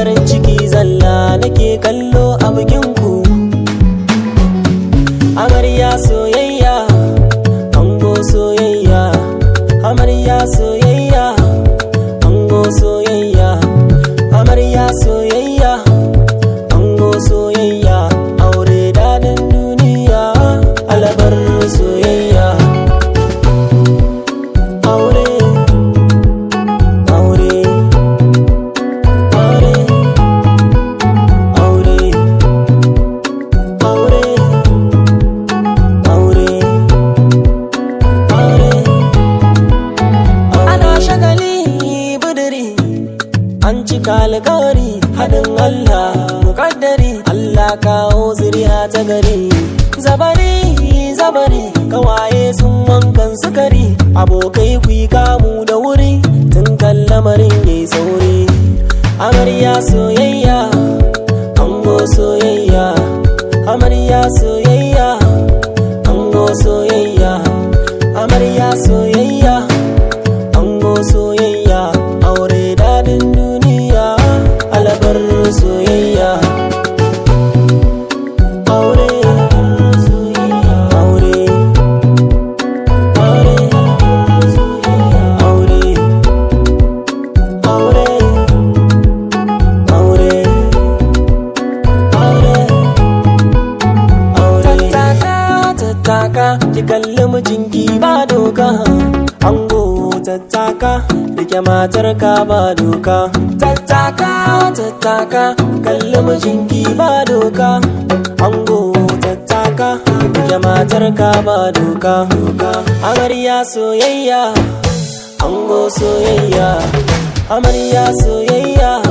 farin ciki zalla nake kallo a bikinku amarya soyayya ango soyayya amarya soyayya ango soyayya amarya soyayya ango soyayya aure dadin duniya alabar soyayya aure aure aure aure aure aure aure ana shagali buduri an cika alkawari haɗin Allah muƙaddari Allah kawo zuriya ta gari zabari zabari kawaye sun wankan sukari abokai ku yi kamu da wuri tun kan lamarin yayi sauri amarya soyayya ango soyayya amarya soyayya ango soyayya amarya soyayya ango soyayya aure dadin duniya alabar soyayya aure aure aure aure aure aure aure aure tattaka tattaka ki kalli mijinki ba doka ango tattaka rike matar ka ba doka tattaka tattaka kalli mijinki ba doka ango tattaka rike matar ka ba doka amarya soyayya ango soyayya amarya soyayya